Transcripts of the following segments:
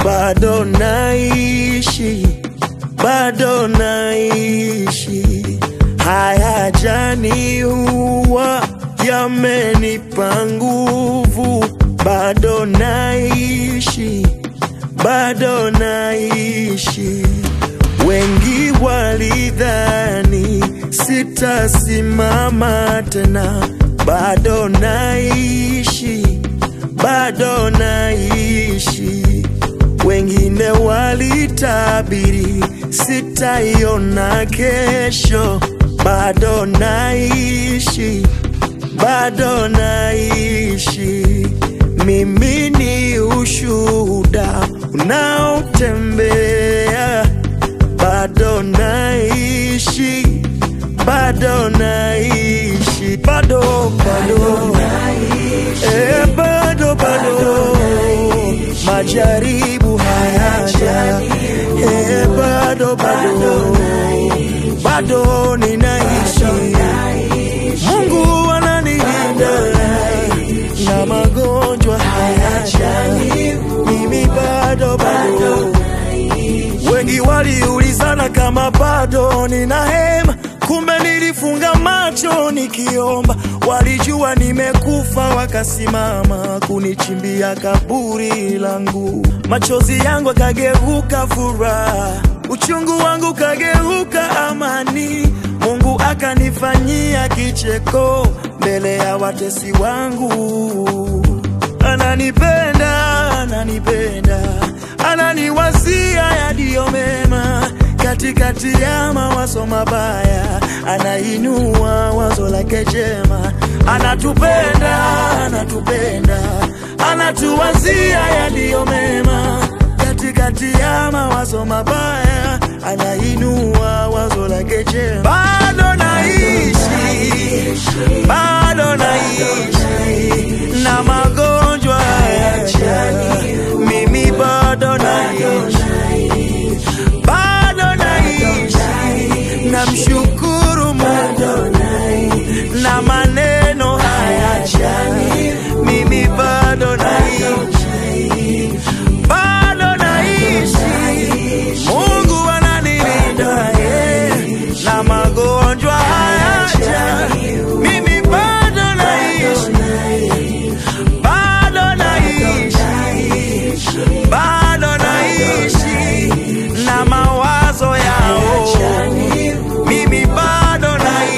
bado naishi, bado naishi. Haya jani huwa yamenipa nguvu, bado naishi, bado naishi. Wengi walidhani sitasimama tena, bado naishi, bado naishi. Wengine walitabiri sitaiona kesho, bado naishi, bado naishi. Mimi ni ushuhuda unaotembea, bado naishi, bado naishi, bado bado, eh, bado bado, majaribu hayaja, eh, bado bado, bado ninaishi, Mungu ananilinda na magonjwa hayaja, mimi bado bado. Wengi waliulizana kama bado nina hema, kumbe nilifunga macho nikiomba. Walijua nimekufa, wakasimama kunichimbia kaburi langu. Machozi yangu akageuka furaha, uchungu wangu kageuka amani. Mungu akanifanyia kicheko mbele ya watesi wangu. Ananipenda, ananipenda, ananiwazia yaliyo mema katikati ya mawazo mabaya, anainua wazo lake jema. Anatupenda, anatupenda, anatuwazia yaliyo mema katikati ya mawazo mabaya, anainua wazo lake jema. Bado naishi, bado naishi na magonjwa hayaja, mimi bado naishi, bado naishi, namshukuru Mungu na maneno hayaja, mimi bado naishi, bado naishi, Mungu ananilinda eh, na magonjwa hayaja, mimi bado naishi, bado naishi, bado naishi na mawazo yao, mimi bado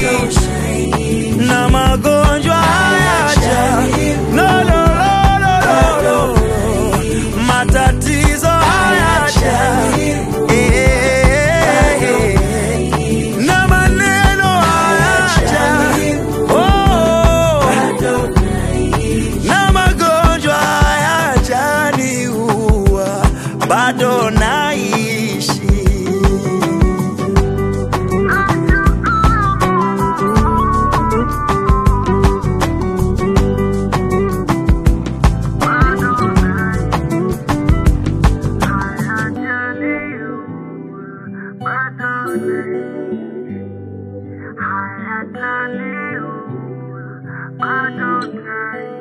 naishi na magonjwa hayaja, no, no, no, no, no, no. matatizo hayaja, eh, na maneno hayaja, oh, na magonjwa hayajaniua, bado naishi. I had to leave. I don't care.